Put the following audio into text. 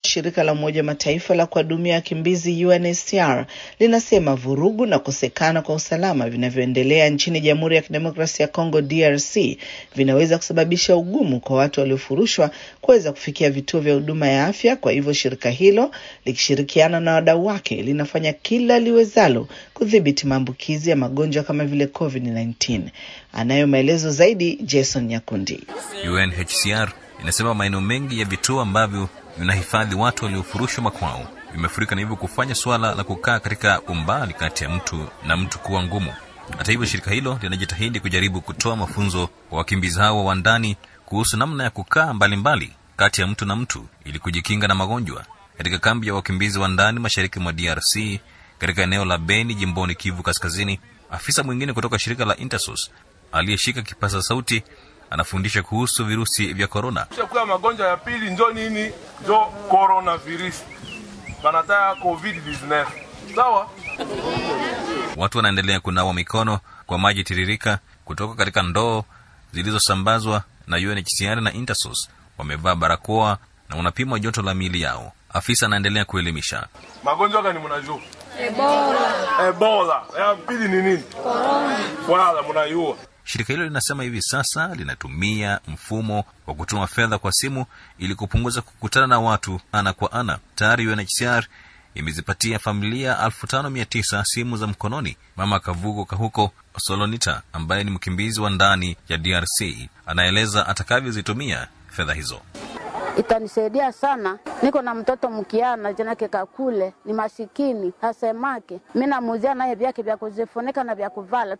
shirika la Umoja Mataifa la kuhudumia wakimbizi UNHCR linasema vurugu na kukosekana kwa usalama vinavyoendelea nchini Jamhuri ya Kidemokrasia ya Kongo DRC vinaweza kusababisha ugumu kwa watu waliofurushwa kuweza kufikia vituo vya huduma ya afya. Kwa hivyo shirika hilo likishirikiana na wadau wake linafanya kila liwezalo kudhibiti maambukizi ya magonjwa kama vile COVID-19. Anayo maelezo zaidi Jason Nyakundi. UNHCR inasema maeneo mengi ya vituo ambavyo vinahifadhi watu waliofurushwa makwao vimefurika na hivyo kufanya suala la kukaa katika umbali kati ya mtu na mtu kuwa ngumu. Hata hivyo, shirika hilo linajitahidi kujaribu kutoa mafunzo kwa wakimbizi hao wa ndani kuhusu namna ya kukaa mbalimbali kati ya mtu na mtu ili kujikinga na magonjwa. Katika kambi ya wakimbizi wa ndani mashariki mwa DRC katika eneo la Beni jimboni Kivu Kaskazini, afisa mwingine kutoka shirika la Intersos aliyeshika kipaza sauti anafundisha kuhusu virusi vya korona. Shakuya magonjwa ya pili njo nini? Njo coronavirus, banataya covid 19 sawa. Watu wanaendelea kunawa mikono kwa maji tiririka kutoka katika ndoo zilizosambazwa na UNHCR na Intersos. Wamevaa barakoa na wanapimwa joto la miili yao. Afisa anaendelea kuelimisha. Magonjwa gani mnajua? Ebola. Ebola. Ya pili ni nini? Corona. Wala mnaiua. Shirika hilo linasema hivi sasa linatumia mfumo wa kutuma fedha kwa simu ili kupunguza kukutana na watu ana kwa ana. Tayari UNHCR imezipatia familia 5900 simu za mkononi. Mama Kavugo Kahuko Solonita, ambaye ni mkimbizi wa ndani ya DRC, anaeleza atakavyozitumia fedha hizo. Itanisaidia sana. Niko na mtoto mkiana janake kakule ni masikini hasemake, mi namuzia naye vyake vya kuzifunika na vya kuvala.